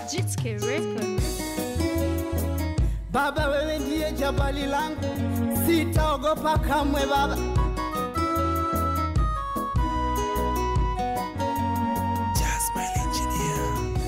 Jitske Record. Baba, wewe ndiye jabali langu, sitaogopa kamwe Baba. Jasmine Engineer.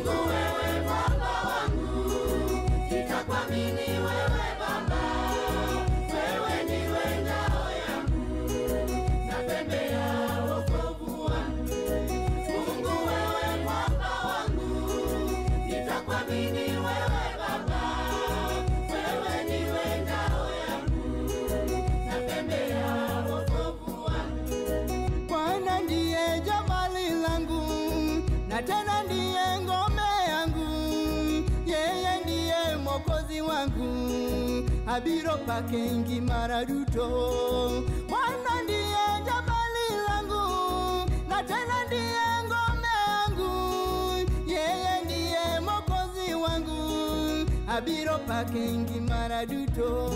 Bwana ndiye jabali langu, na tena ndiye ngome yangu, yeye ndiye mwokozi wangu, abiro pake ngimara duto. Bwana ndiye jabali langu, na tena ndiye ngome yangu, yeye ndiye mwokozi wangu, abiro pake ngimara duto.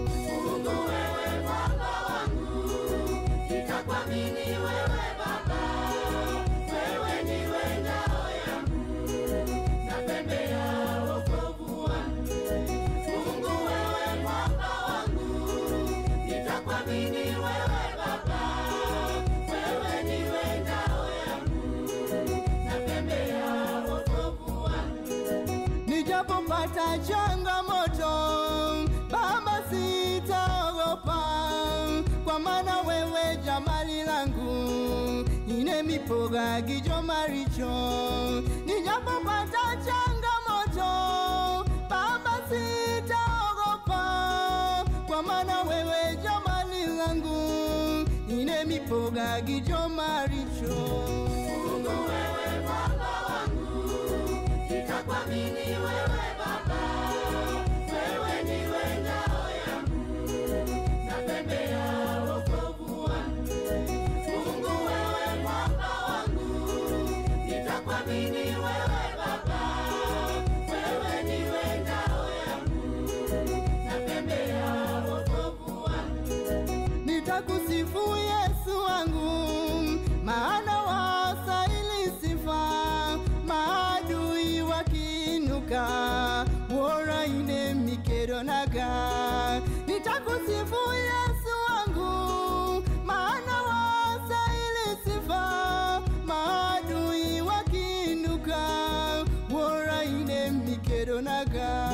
Nijapopata changamoto, Baba sitaogopa, kwa maana wewe jamali langu, ine mipoga gijo maricho. Nijapopata changamoto, Baba sitaogopa, kwa maana wewe jamali langu, ine mipoga gijo maricho. Nitakusifu Yesu wangu, maana wastahili sifa. Maadui wakiinuka, wora ine mikero naga. Nitakusifu Yesu wangu, maana wastahili sifa. Maadui wakiinuka, wora ine mikero naga.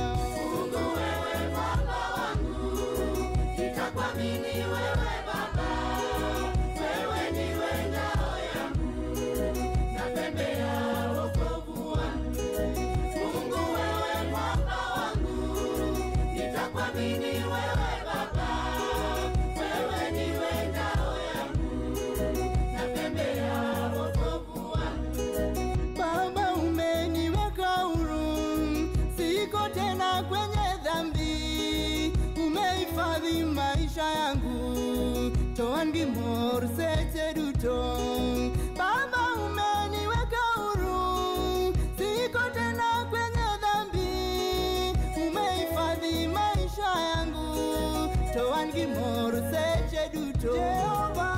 Baba umeniweka huru, siko tena kwenye dhambi, umehifadhi maisha yangu, toa ndimo rusete duto. Baba umeniweka huru, siko tena kwenye dhambi, umehifadhi maisha yangu, toa ndimo rusete duto. Jehova,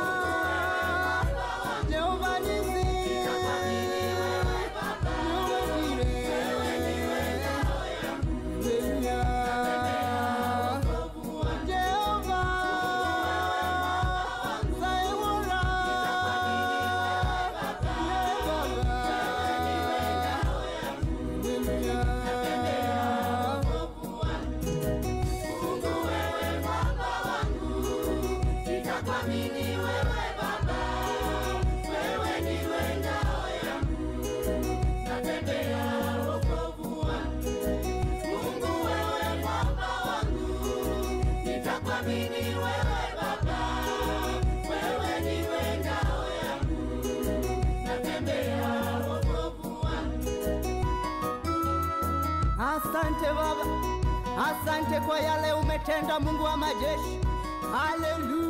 Jehova nisi Asante Baba, asante kwa yale umetenda, Mungu wa majeshi. Haleluya.